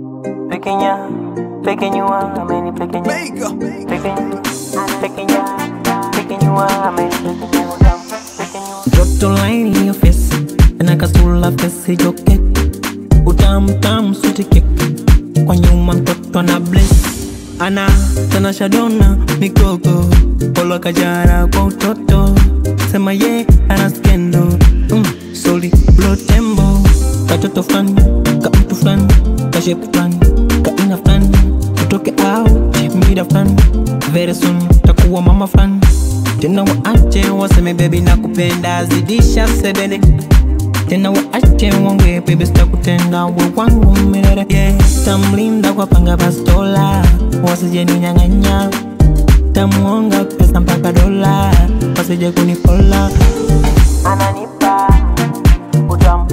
Pequeña, pequeñua, ameni pequeña. Mega. Pequeña, pequeña, pequeñua, ameni pequeña. utamu, Pequeñua. Joto laini ya fesi na kasula fesi joke utamu tamu sweet cake kwa nyuma mtoto na bless ana tena shadona mikogo polo kajara kwa utoto sema ye ana skendo mm, soli blo tembo katoto fulani ka mtu fulani ka shepu fulani ka ina fulani tutoke out mida fulani very soon takuwa mama fulani tena waache waseme bebi na kupenda zidisha sebene tena waache wongwe bebi sitakutenda we wangu milele yeah. tamlinda kwa panga bastola wasije ninyang'anya tamuonga pesa mpaka dola wasije kunipola Ananipa utamu.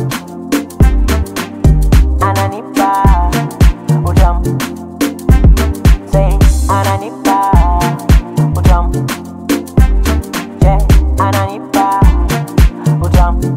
Ananipa utamu. Say ananipa utamu. Yeah, ananipa utamu.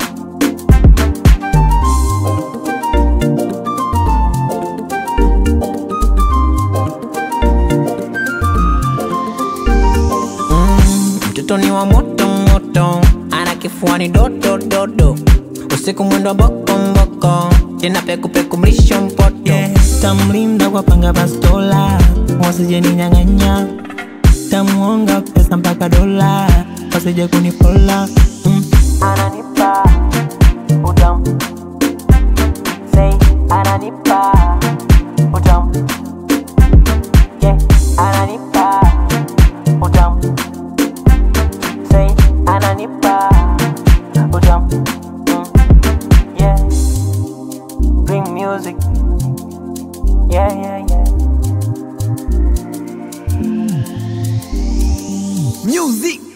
mtoto ni wa moto moto ana kifuani dodo dodo usiku mwendo boko mboko tena peku peku mlisho mpoto yeah. tamlinda kwa panga bastola wasije ninyang'anya tamuonga pesa mpaka dola wasije kunipola mm. Ananipa utamu. Say ananipa utamu. Yeah, ananipa utamu. Say ananipa utamu. Mm. Yeah. Bring music. Yeah, yeah, yeah. Music.